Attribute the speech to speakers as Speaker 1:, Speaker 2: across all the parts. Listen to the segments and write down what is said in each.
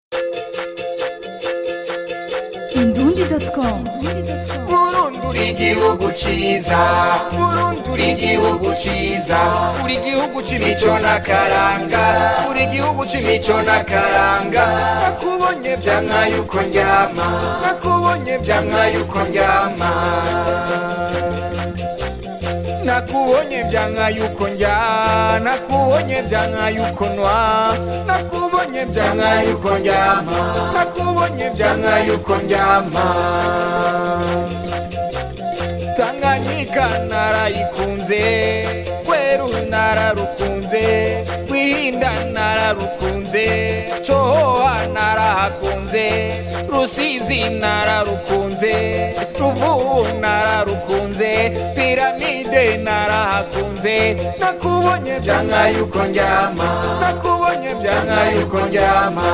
Speaker 1: Indundi.com
Speaker 2: Burundi uri igihugu ciza Burundi uri igihugu ciza uri igihugu c'imico n'akaranga uri igihugu c'imico n'akaranga nakubonye vyanka yuko ndyama nakubonye vyanka yuko ndyama nakubonye vyanka yuko ndya nakubonye vyanka yuko nwa nakubonye vyanka yuko ndyama nakubonye vyanka yuko ndyama tanganyika narayikunze kweru nararukunze rwihinda nararukunze cohoha narahakunze rusizi nararukunze ruvubu nararukunze piramide narahakunze nakubonye vyanka yuko ndyama nakubonye vyanka yuko ndyama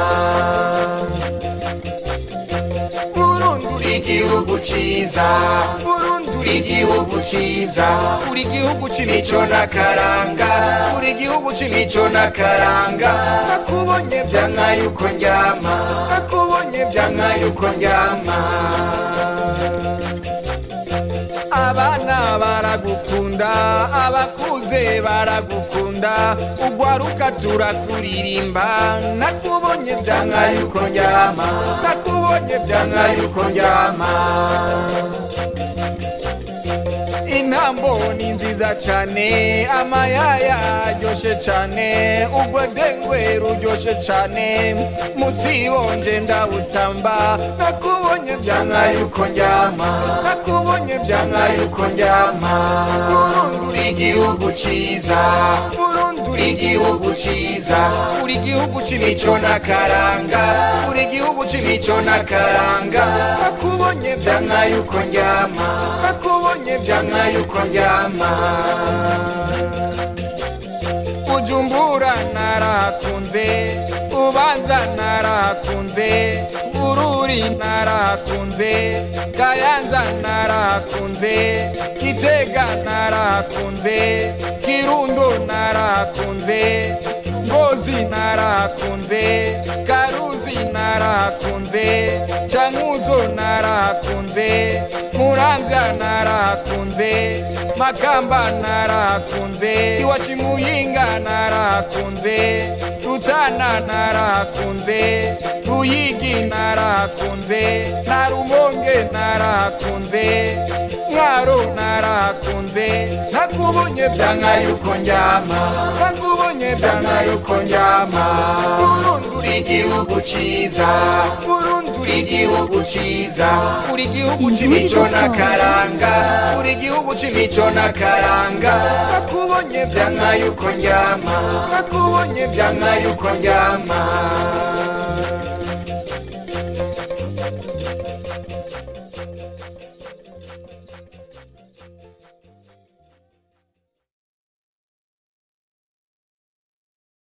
Speaker 2: Burundi uri igihugu ciza Burundi uri igihugu ciza uri igihugu c'imico n'akaranga uri igihugu c'imico n'akaranga nakubonye vyanka yuko ndyama nakubonye vyanka yuko ndyama abana baragukunda abakuze baragukunda ugwaruka turakuririmba nakubonye vyanka yuko ndyama nakubonye vyanka yuko ndyama intambo ni nziza cane amayaya aryoshe cane ugwedengwe ruryoshe cane mutsibonje ndabutamba nakubonye vyanka yuko ndyama nakubonye vyanka yuko ndyama Burundi uri igihugu ciza Burundi uri igihugu ciza uri igihugu c'imico n'akaranga uri igihugu c'imico n'akaranga nakubonye vyanka yuko ndyama nakubonye vyanka yuko ndyama Bujumbura narakunze Ubanza narakunze Bururi narakunze Kayanza narakunze Gitega narakunze Kirundo narakunze Ngozi narakunze Karuzi narakunze Cankuzo narakunze Muramvya narakunze Makamba narakunze Iwacu Muyinga narakunze Rutana narakunze Ruyigi narakunze Narumonge narakunze Mwaro narakunze Nakubonye vyanka yuko ndyama Nakubonye vyanka yuko ndyama Burundi uri igihugu ciza Burundi uri igihugu ciza uri igihugu c'imico n'akaranga uri igihugu c'imico n'akaranga nakubonye vyanka yuko ndyama nakubonye vyanka yuko ndyama